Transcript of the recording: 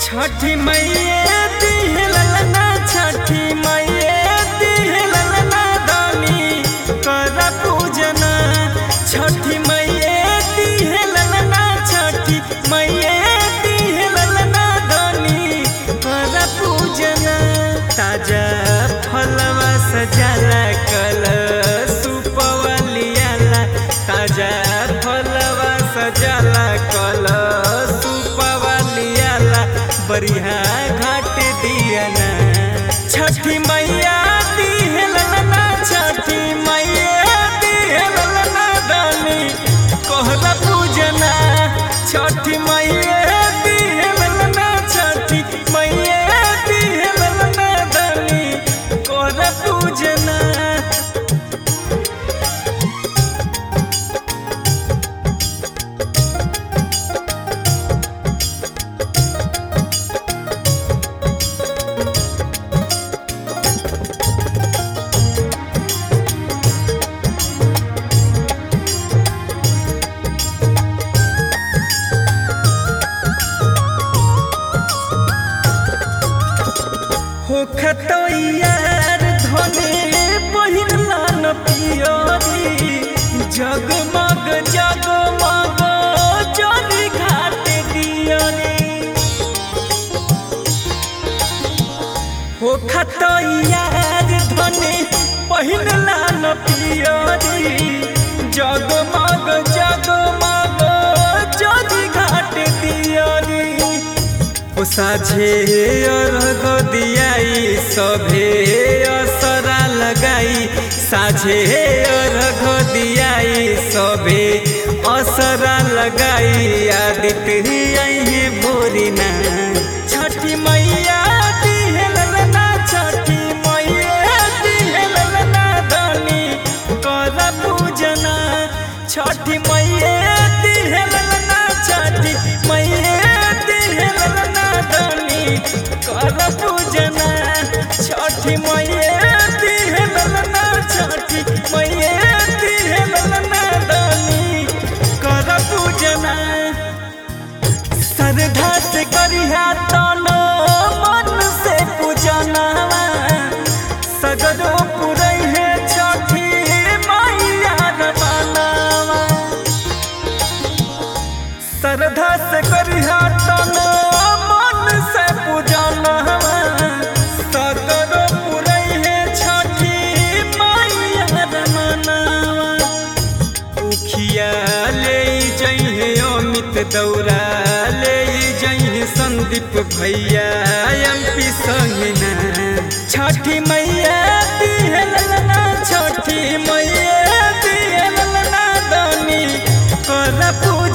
छठी मैया दिहलना छठी मैया दिहलना दानी कर पूजना छठी मैया दिहलना छठी मैया दिहलना दानी कर पूजना ताजा फलवा सजाला कल सुपवलियाला ताजा फलवा सजाला कल सुपवलियाला बरिहा घाट दियना छठी मैया दिहलना छठी मैया दिहलना दानी कहला पूजना छठी मैया दिहलना छठी मैया दिहलना दानी कहला पूजना हो खतोयार धने पहिरला न पियोरी जगमग जगमग चली घाट दियोरी हो खतोयार धने पहिरला न पियोरी जगमग जगमग चली घाट दियोरी ओ साझे अर्घ दियाई सभे असरा लगाई साझे अर्घ दियाई सभे असरा लगाई आदित्य आई भोरिना छठी मैया दिहलना छठी मैया दिहलना धनी कर पूजना छठी मैया दिहलना छठी मैया दिहलना धनी कर पूजना छठी मैया दिहलना छठी मैया दिहलना धनी कर पूजना श्रद्धा से करिहा तन मन से पूजनवा सगरो पुरई है छठी मैया रवानवा श्रद्धा से करिहा तन मन से पूजनवा सगरो पुरई है छठी मैया रवानवा उखिया ले जइहे अमित दौरा ले जइहे संदीप भैया एमपी संगना छठी मैया दिहलना छठी मैया दिहलना दानी कर पूजा